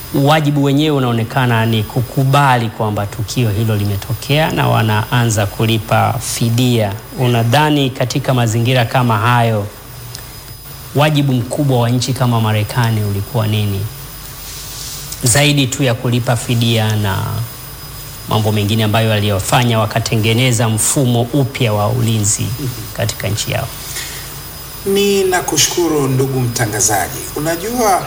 wajibu wenyewe unaonekana ni kukubali kwamba tukio hilo limetokea na wanaanza kulipa fidia. Unadhani katika mazingira kama hayo wajibu mkubwa wa nchi kama Marekani ulikuwa nini, zaidi tu ya kulipa fidia na mambo mengine ambayo waliyofanya wakatengeneza mfumo upya wa ulinzi katika nchi yao? Ni nakushukuru ndugu mtangazaji. Unajua,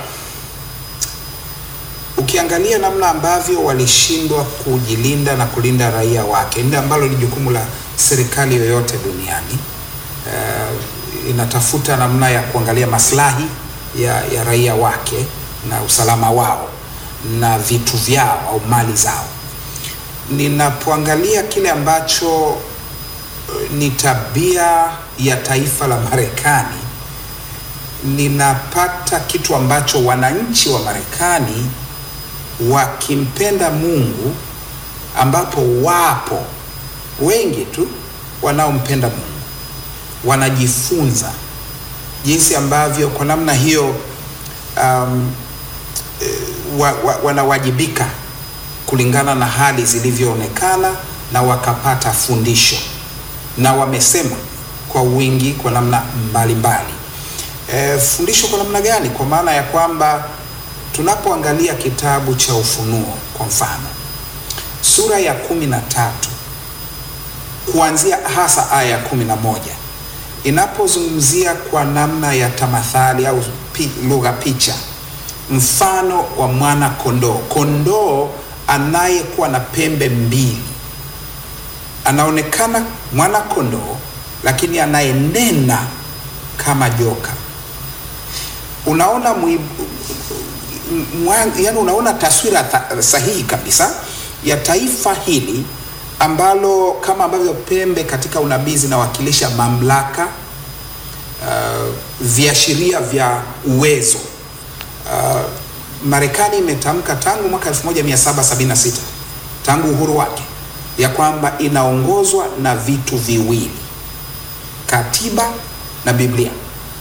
ukiangalia namna ambavyo walishindwa kujilinda na kulinda raia wake, ndio ambalo ni jukumu la serikali yoyote duniani. Uh, inatafuta namna ya kuangalia maslahi ya, ya raia wake na usalama wao na vitu vyao au mali zao. Ninapoangalia kile ambacho uh, ni tabia ya taifa la Marekani, ninapata kitu ambacho wananchi wa Marekani wakimpenda Mungu, ambapo wapo wengi tu wanaompenda Mungu, wanajifunza jinsi ambavyo kwa namna hiyo um, wa, wa, wanawajibika kulingana na hali zilivyoonekana na wakapata fundisho, na wamesema kwa wingi kwa namna mbalimbali. E, fundisho kwa namna gani? Kwa maana ya kwamba tunapoangalia kitabu cha Ufunuo kwa mfano, sura ya kumi na tatu kuanzia hasa aya ya kumi na moja inapozungumzia kwa namna ya tamathali au pi, lugha picha, mfano wa mwana kondoo, kondoo anayekuwa na pembe mbili, anaonekana mwana kondoo, lakini anayenena kama joka. Unaona mwi, mwa, yani unaona taswira ta, sahihi kabisa ya taifa hili ambalo kama ambavyo pembe katika unabii zinawakilisha mamlaka, uh, viashiria vya uwezo. Uh, Marekani imetamka tangu mwaka 1776 tangu uhuru wake ya kwamba inaongozwa na vitu viwili, katiba na Biblia.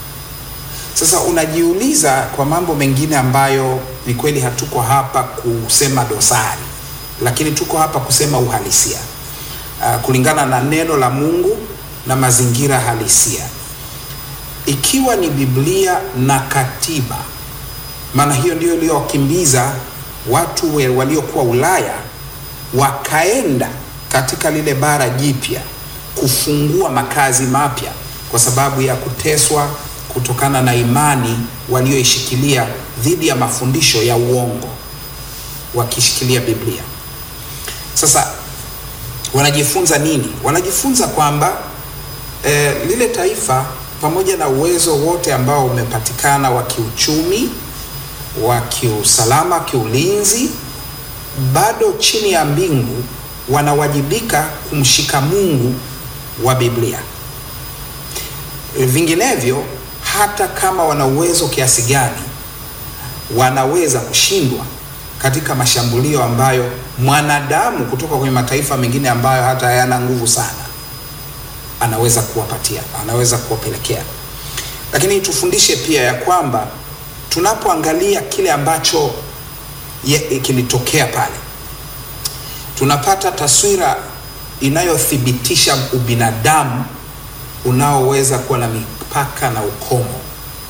Sasa unajiuliza kwa mambo mengine ambayo ni kweli hatuko hapa kusema dosari, lakini tuko hapa kusema uhalisia uh, kulingana na neno la Mungu na mazingira halisia. Ikiwa ni Biblia na katiba, maana hiyo ndio iliyowakimbiza watu waliokuwa Ulaya wakaenda katika lile bara jipya kufungua makazi mapya kwa sababu ya kuteswa kutokana na imani walioishikilia dhidi ya mafundisho ya uongo wakishikilia Biblia. Sasa wanajifunza nini? Wanajifunza kwamba eh, lile taifa pamoja na uwezo wote ambao umepatikana wa kiuchumi, wa kiusalama, kiulinzi, bado chini ya mbingu wanawajibika kumshika Mungu wa Biblia. Vinginevyo, hata kama wana uwezo kiasi gani, wanaweza kushindwa katika mashambulio ambayo mwanadamu kutoka kwenye mataifa mengine ambayo hata hayana nguvu sana anaweza kuwapatia, anaweza kuwapelekea. Lakini tufundishe pia ya kwamba tunapoangalia kile ambacho kilitokea pale, tunapata taswira inayothibitisha ubinadamu unaoweza kuwa na mipaka na ukomo.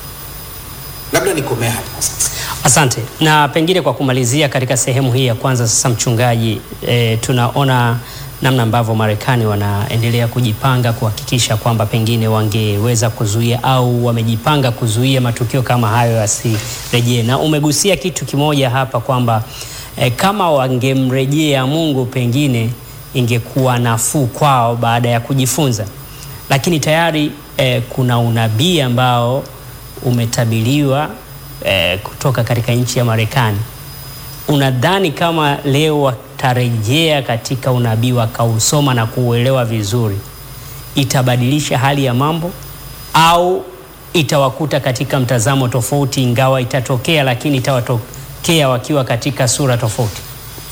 Labda nikomea hapa sasa. Asante. Na pengine kwa kumalizia katika sehemu hii ya kwanza sasa, mchungaji, e, tunaona namna ambavyo Marekani wanaendelea kujipanga kuhakikisha kwamba pengine wangeweza kuzuia au wamejipanga kuzuia matukio kama hayo yasirejee, na umegusia kitu kimoja hapa kwamba e, kama wangemrejea Mungu pengine ingekuwa nafuu kwao baada ya kujifunza, lakini tayari e, kuna unabii ambao umetabiriwa eh, kutoka katika nchi ya Marekani. Unadhani kama leo watarejea katika unabii wakausoma na kuuelewa vizuri, itabadilisha hali ya mambo au itawakuta katika mtazamo tofauti, ingawa itatokea, lakini itawatokea wakiwa katika sura tofauti?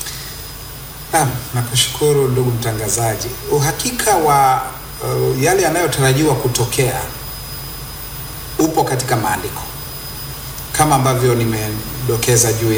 Naam, nakushukuru ndugu mtangazaji. Uhakika wa uh, yale yanayotarajiwa kutokea upo katika maandiko kama ambavyo nimedokeza juu